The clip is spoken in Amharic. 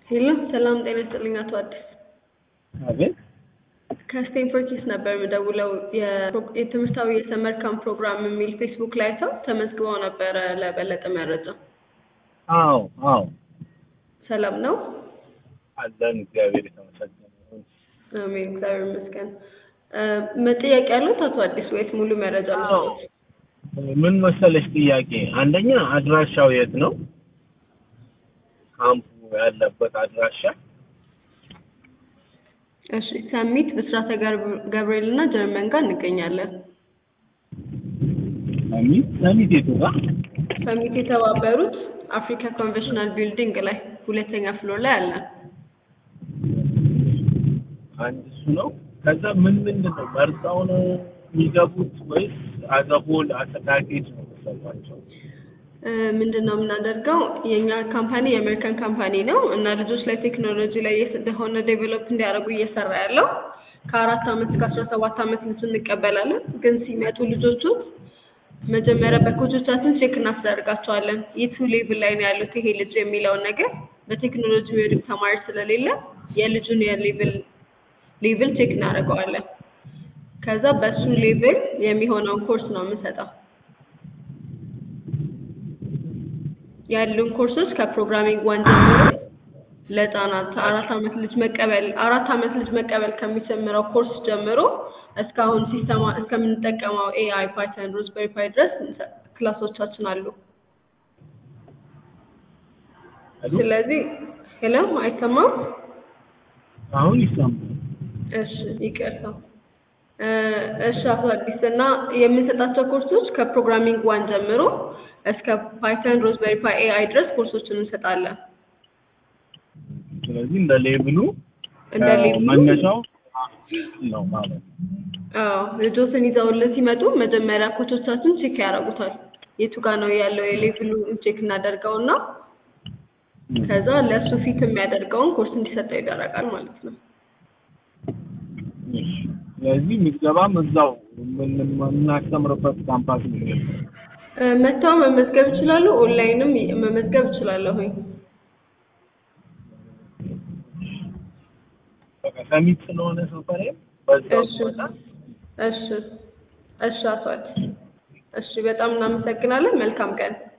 ሄሎ ሰላም ጤና ይስጥልኝ አቶ አዲስ አቤት ከስቴንፎርድ ኪድስ ነበር የምደውለው የፕሮ- የትምህርታዊ የሰመር ካምፕ ፕሮግራም የሚል ፌስቡክ ላይ ሰው ተመዝግበው ነበረ ለበለጠ መረጃ አዎ አዎ ሰላም ነው አለን እግዚአብሔር የተመሰገነ ይሁን አሜን እግዚአብሔር ይመስገን እ ጥያቄ ያሉት አቶ አዲስ ወይስ ሙሉ መረጃ አዎ ልስጥዎት? ምን መሰለሽ ጥያቄ አንደኛ አድራሻው የት ነው ካምፑ ያለበት አድራሻ እሺ ሰሚት ብስራተ ገር- ገብርኤል እና ጀርመን ጋር እንገኛለን ሰሚት ሰሚት የቱ ጋር ሰሚት የተባበሩት አፍሪካ ኮንቬንሽናል ቢልዲንግ ላይ ሁለተኛ ፍሎር ላይ አለን አንድ እሱ ነው ከዛ ምን ምንድን ነው መርጠው ነው የሚገቡት ወይስ አዘሆል አጠቃቂት ነው የሚሰጧቸው እ ምንድን ነው የምናደርገው የእኛ ካምፓኒ የአሜሪካን ካምፓኒ ነው እና ልጆች ላይ ቴክኖሎጂ ላይ የሆነ ዴቨሎፕ እንዲያደርጉ እየሰራ ያለው ከአራት አመት እስከ አስራ ሰባት አመት ልጅ እንቀበላለን ግን ሲመጡ ልጆቹ መጀመሪያ በኮቾቻችን ቼክ እናስደርጋቸዋለን የቱ ሌቭል ላይ ነው ያሉት ይሄ ልጅ የሚለውን ነገር በቴክኖሎጂ የሚወድቅ ተማሪ ስለሌለ የልጁን የሌቭል ሌቭል ቼክ እናደርገዋለን ከዛ በሱ ሌቭል የሚሆነውን ኮርስ ነው የምንሰጠው ያሉን ኮርሶች ከፕሮግራሚንግ ዋን ጀምሮ ለህፃናት አራት አመት ልጅ መቀበል አራት አመት ልጅ መቀበል ከሚጀምረው ኮርስ ጀምሮ እስካሁን ሲስተማ እስከምንጠቀመው ኤአይ ፓይተን ሮዝቤሪ ፓይ ድረስ እንሰ- ክላሶቻችን አሉ ሄሎ? ስለዚህ ሄሎ አይሰማም አሁን ይሰማል እሺ ይቅርታ እ እሺ አቶ አዲስ እና የምንሰጣቸው ኮርሶች ከፕሮግራሚንግ ዋን ጀምሮ እስከ ፓይተን ሮዝቤሪ ፓይ ኤአይ ድረስ ኮርሶችን እንሰጣለን ስለዚህ እንደ ሌብሉ እንደ ሌብሉ መነሻው ነው ማለት ነው አዎ ልጆትን ይዘውልን ሲመጡ መጀመሪያ ኮቾቻችን ቼክ ያደርጉታል የቱ ጋር ነው ያለው የሌቭሉ ቼክ እናደርገውና ከዛ ለእሱ ፊት የሚያደርገውን ኮርስ እንዲሰጠው ይደረጋል ማለት ነው እሺ። ስለዚህ ምዝገባም እዛው ምን- የምናስተምርበት ካምፓስ ነው እ መጥተው መመዝገብ ይችላሉ ኦንላይንም መመዝገብ ይችላለሁኝ በቃ ሰሚት ስለሆነ ሰፈሬ በዛው እሺ ስመጣ እሺ እሺ አቶ አዲስ እሺ በጣም እናመሰግናለን መልካም ቀን